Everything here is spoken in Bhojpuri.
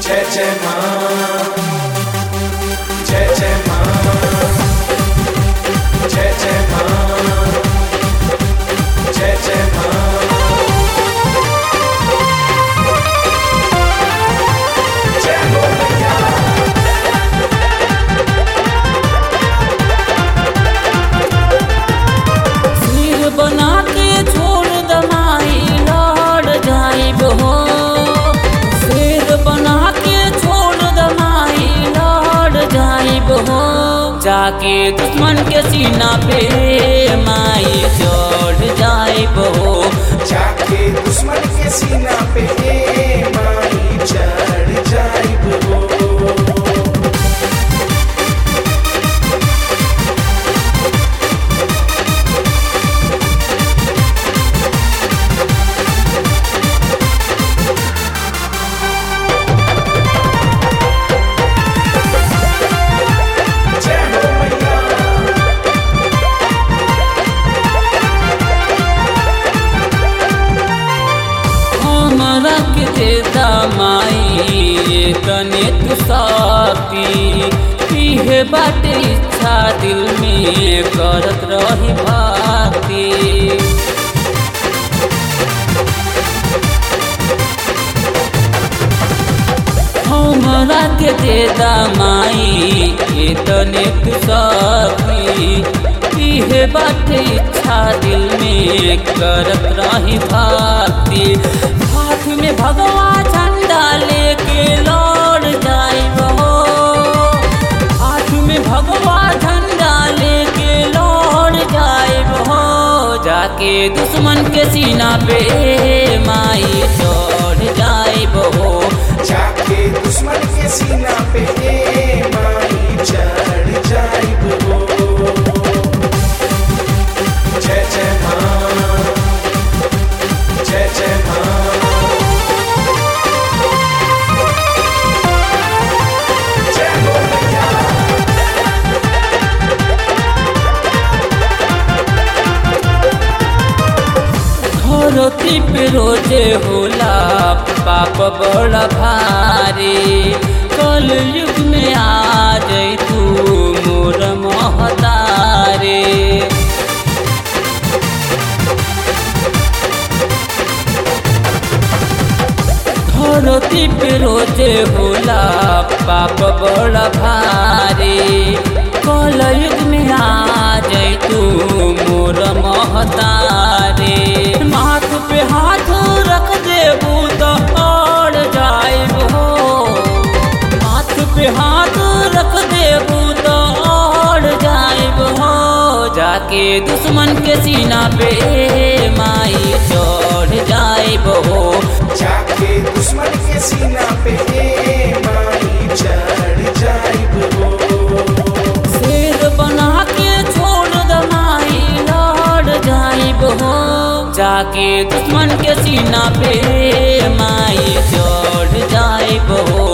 जय जय माँ जय जय माँ जय जय माँ जय जय माँ जय हो मैया सिर बना के छोड़ दमाई लड़ जाइब हो सिर बना के छोड़ दमाई लड़ जाइब हो जाके दुश्मन के सीना पे माई चढ़ जाइब हो जाके दुश्मन के सीना पे माई चढ़ जाइब हो जय हो मैया हमरा के देता माई तने तू साथी पीहे बाटे इच्छा दिल में करत रही भाती हमरा के देता माई तने तू साथी पीहे बाटे इच्छा दिल में करत रही भाती हाथ में भगवा झंडा लेके लौट जाइब हो हाथ में भगवा झंडा लेके लौट जाइब हो जाके दुश्मन के सीना पे माई चढ़ जाइब हो जाके दुश्मन के सीना पे माई चढ़ जाइब हो जय जय माँ जय जय माँ जय हो मैया धरती पे रोजे होला पाप बड़ा भारी कल युग में आ जाई तू मोर महतारे धरती पे रोजे होला पाप बड़ा भारी कल युग में आ जाई तू मोर महतारे माथ पे हाथ रख देबू तो और जाइब हो माथ पे हाथ रख देबू तो और जाइब हो जाके दुश्मन के सीना पे माई चढ़ जाइब हो जाके दुश्मन के सीना पे माई चढ़ जाइब हो शेर बना के छोड़ दमाई लड़ जाइब हो जाके दुश्मन के सीना पे माई चढ़ जाइब हो